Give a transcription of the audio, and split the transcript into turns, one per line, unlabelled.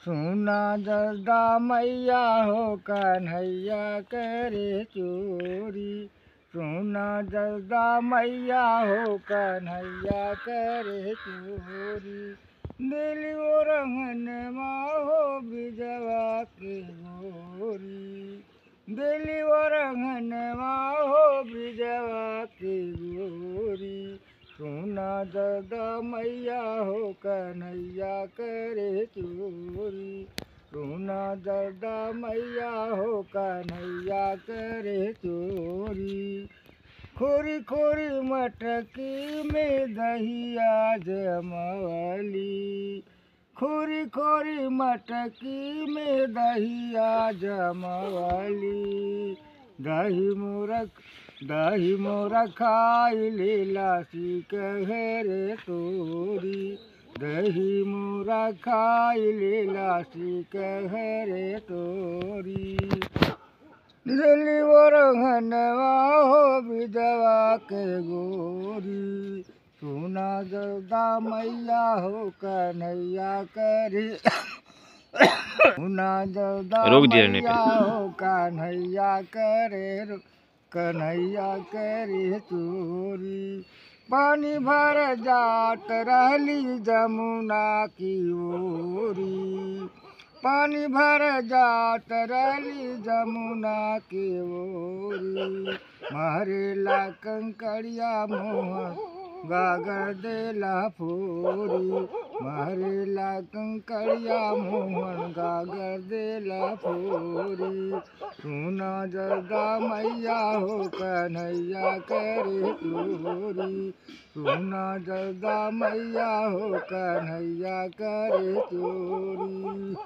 सुना जदा मैया हो कन्हैया करे चोरी सुना जदा मैया हो कन्हैया करे चोरी दिल वो रंगन हो बिजवा के गोरी दिल वो रंगन हो बिजवा के गोरी सुना जदा मैया हो कन्हैया करे चोरी सुना जदा मैया हो कन्हैया करे चोरी खोरी खोरी मटकी में दहिया जमवली खोरी खोरी मटकी में दहिया जमवली दही मुरख दही मोरा खाई लीला सीख हेरे तोरी दही मोरा खाई लीला सीख हेरे तोरी दिल्ली वो रंगनवा हो विधवा के गोरी सोना जदा मैया हो कन्हैया करे सोना जदा
रोक दिया ने
मैया हो कन्हैया करे रो- कन्हैया करे चोरी पानी भर जात रहली जमुना की ओरी पानी भर जात रहली जमुना के ओरी मारेला कंकड़िया मोहन गागर देला फोरी मारेला कंकड़िया मोहन गागर देला फोरी सुना जगा मैया हो कन्हैया करे चोरी सुना जगा मैया हो कन्हैया करे चोरी